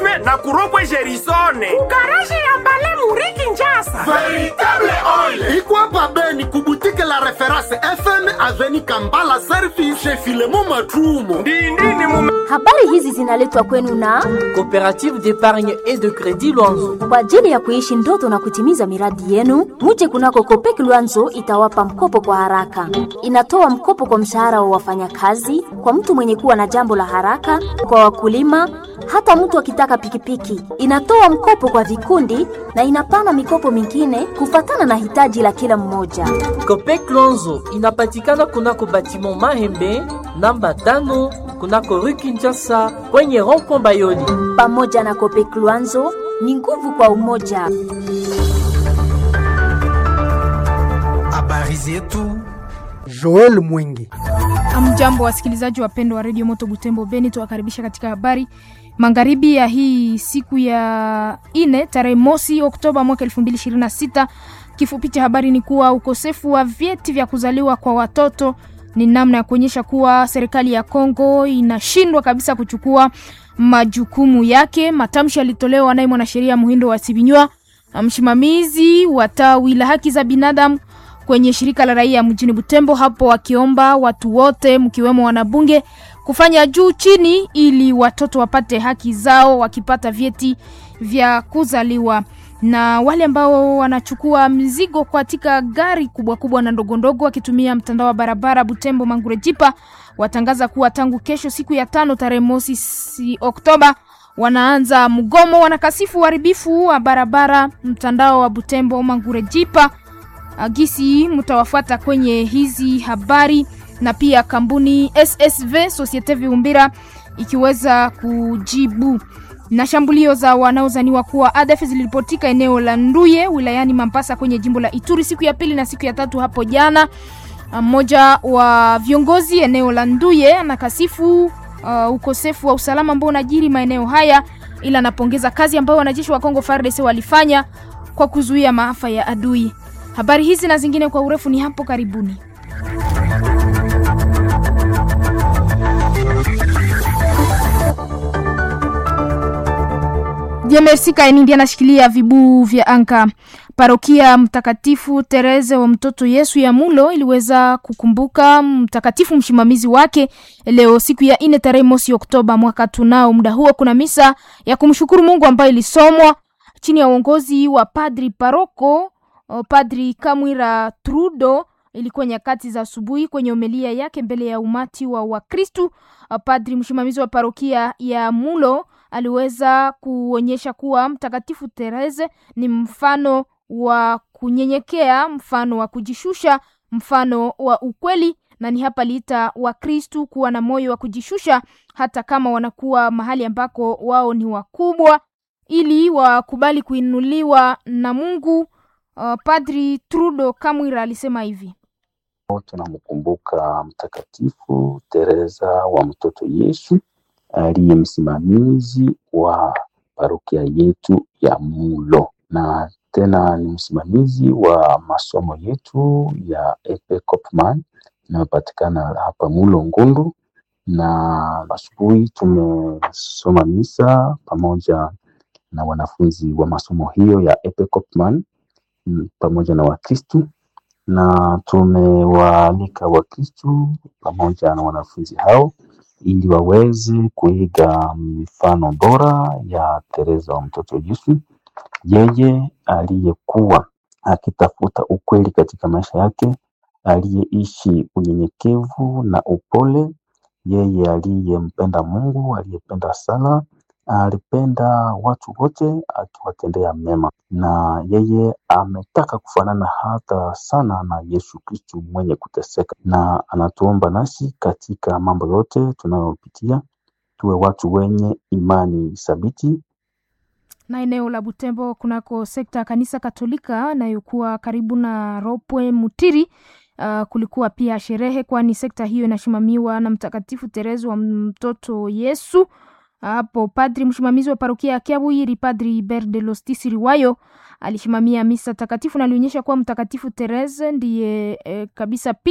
pamilive na kuropwe gerisone garaji ya mbale muriki njasa veritable oil ikwapa beni kubutike la reference fm aveni kambala service chez filemo matrumo ndindini mume Habari hizi zinaletwa kwenu na Coopérative d'épargne et de crédit Luanzo. kwa ajili ya kuishi ndoto na kutimiza miradi yenu. Muje kunako Kopek Luanzo itawapa mkopo kwa haraka. Inatoa mkopo kwa mshahara wa wafanyakazi, kwa mtu mwenye kuwa na jambo la haraka, kwa wakulima, hata mtu akitaka pikipiki. Inatoa mkopo kwa vikundi na inapana mikopo mingine kufatana na hitaji la kila mmoja. Copec Luanzo inapatikana kunako batiment Mahembe namba tano kunako rue Kinshasa kwenye rond-point Bayoli. Pamoja na Kopek Luanzo ni nguvu kwa umoja. habari zetu Joel Mwingi. Amjambo wasikilizaji wapendwa wa redio Moto Butembo Beni, tuwakaribisha katika habari magharibi ya hii siku ya ine tarehe mosi Oktoba mwaka 2026. Kifupi cha habari ni kuwa ukosefu wa vyeti vya kuzaliwa kwa watoto ni namna ya kuonyesha kuwa serikali ya Kongo inashindwa kabisa kuchukua majukumu yake. Matamshi yalitolewa naye mwanasheria Muhindo wa Sibinywa, msimamizi wa tawi la haki za binadamu kwenye shirika la raia mjini Butembo, hapo wakiomba watu wote mkiwemo wanabunge kufanya juu chini ili watoto wapate haki zao wakipata vyeti vya kuzaliwa. Na wale ambao wanachukua mzigo katika gari kubwa kubwa na ndogo ndogo wakitumia mtandao wa barabara Butembo Mangure Jipa watangaza kuwa tangu kesho siku ya tano tarehe mosi si Oktoba wanaanza mgomo. Wanakasifu uharibifu wa barabara mtandao wa Butembo Mangure Jipa agisi mtawafuata kwenye hizi habari na pia kampuni SSV Societe Viumbira ikiweza kujibu na shambulio za wanaozaniwa kuwa ADF ziliripotika eneo la Nduye wilayani Mambasa kwenye jimbo la Ituri siku ya pili na siku ya tatu hapo jana. Mmoja wa viongozi eneo la Nduye anakasifu uh, ukosefu wa usalama ambao unajiri maeneo haya, ila anapongeza kazi ambayo wanajeshi wa Kongo FARDC walifanya kwa kuzuia maafa ya adui. Habari hizi na zingine kwa urefu ni hapo karibuni. Jemersi Kainindi anashikilia vibuu vya anka. Parokia Mtakatifu Tereze wa Mtoto Yesu ya Mulo iliweza kukumbuka mtakatifu msimamizi wake leo siku ya ine tarehe mosi Oktoba mwaka tunao. Muda huo kuna misa ya kumshukuru Mungu ambayo ilisomwa chini ya uongozi wa padri paroko o, Padri Kamwira Trudo. Ilikuwa nyakati za asubuhi kwenye homilia yake mbele ya umati wa Wakristu. Padri msimamizi wa parokia ya Mulo aliweza kuonyesha kuwa Mtakatifu Tereze ni mfano wa kunyenyekea, mfano wa kujishusha, mfano wa ukweli, na ni hapa liita Wakristu kuwa na moyo wa kujishusha hata kama wanakuwa mahali ambako wao ni wakubwa, ili wakubali kuinuliwa na Mungu. Uh, Padri Trudo Kamwira alisema hivi: tunamkumbuka Mtakatifu Teresa wa Mtoto Yesu aliye msimamizi wa parokia yetu ya Mulo na tena ni msimamizi wa masomo yetu ya Epe Kopman inayopatikana hapa Mulo Ngundu, na asubuhi tumesoma misa pamoja na wanafunzi wa masomo hiyo ya Epe Kopman pamoja na Wakristu na tumewaalika Wakristu pamoja na wanafunzi hao ili waweze kuiga mifano bora ya Teresa wa mtoto Yesu, yeye aliyekuwa akitafuta ukweli katika maisha yake, aliyeishi unyenyekevu na upole, yeye aliyempenda Mungu, aliyependa sala, alipenda watu wote akiwatendea mema, na yeye ametaka kufanana hata sana na Yesu Kristu mwenye kuteseka, na anatuomba nasi katika mambo yote tunayopitia tuwe watu wenye imani thabiti. na eneo la Butembo kunako sekta ya kanisa Katolika inayokuwa karibu na Ropwe Mutiri. Uh, kulikuwa pia sherehe, kwani sekta hiyo inasimamiwa na Mtakatifu Teresa wa mtoto Yesu. Hapo padri msimamizi wa parokia ya Kiabwiri, Padri Iber de Lostisi Riwayo alisimamia misa takatifu na alionyesha kuwa Mtakatifu Teresa ndiye eh, kabisa